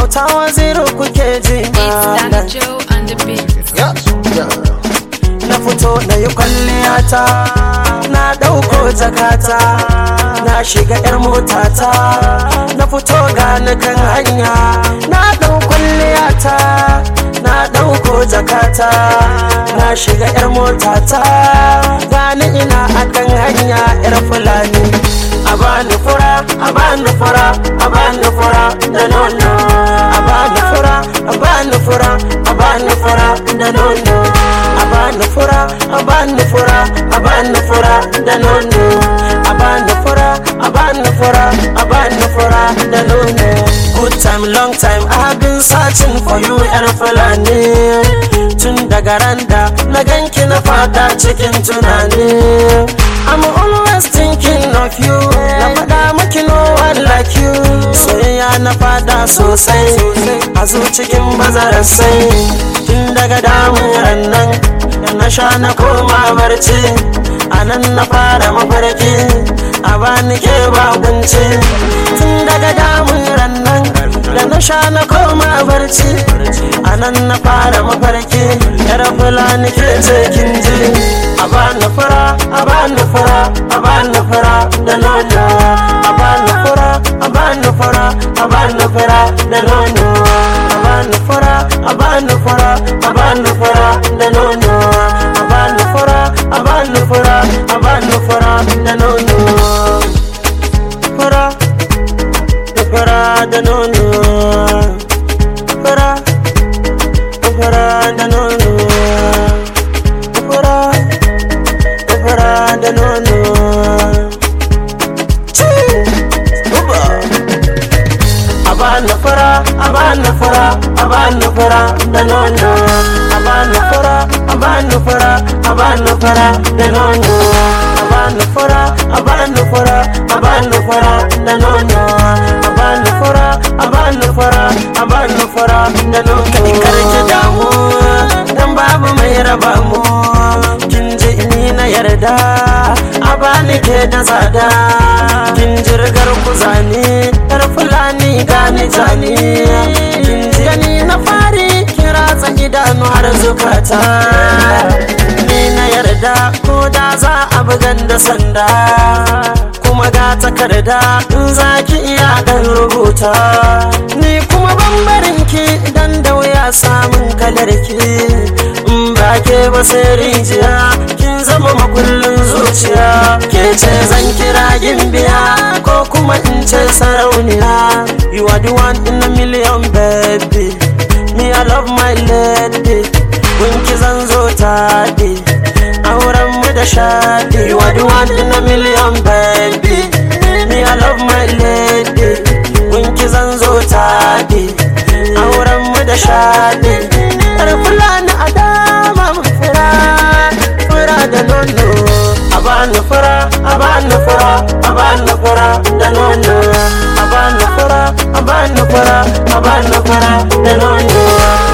auta waziru kuke ji It's Danny malam Joe and the beat. na fito na yi kwalliyata na ɗauko jakata na shiga 'yar motata na fito gani kan hanya na ɗau kwalliyata na ɗauko jakata na shiga 'yar motata gani ina a kan hanya 'yar fulani a bani fura a bani fura a bani fura da nono a bani fura a bani fura a bani fura da nono a bani fura a bani fura a bani fura da nono a bani fura a bani fura a bani fura da nono good time long time i have been searching for you yar fulani tun daga randa na ganki na fada cikin tunani I'm always thinking of you Na faɗa maki no one like you Soyayya na fada sosai A zo cikin bazarar sai Tun daga damuran nan Da na sha na koma barci A nan na fara mafarki A bani ke bakunci Tun daga damuran nan Da na sha na koma barci A nan na fara mafarki Yar fulani ke ce kin ji a bani fura a bani fura a bani fura da nono a bani fura a bani fura a bani fura da nono a bani fura a bani fura a bani fura da nono a bani fura a bani fura a bani fura da nono fura da fura da nono fura da fura da nono fura fura da nono a bani fura a bani fura a bani fura da nono a bani fura a bani fura a bani fura da nono a bani fura a bani fura a bani fura da nono a bani fura a bani fura a bani fura da nono kai karki damu dan babu mai raba mu kin ji ni na yarda a bani ke da tsada kin jirgar ku zane yar fulani gani jani kin ji gani na fari kira tsa idanu har zukata ni na yarda ko da za a bugan da sanda kuma ga takarda in za ki iya dan rubuta ni kuma bambarin ki idan da wuya samun kalar ki in ba ke ba sai rijiya kin zama makullin zuciya ke ce zan kira gimbiya ko kuma in ce sarauniya you are the one in a million baby me i love my lady gunki zan zo taɗi auren mu da shaɗi you are the one in a million baby me i love my lady gunki zan zo taɗi auren mu da shaɗi yar fulani a dama mu fura fura da nono a bani fura a bani fura a bani fura da nono a bani fura a bani fura a bani fura da nono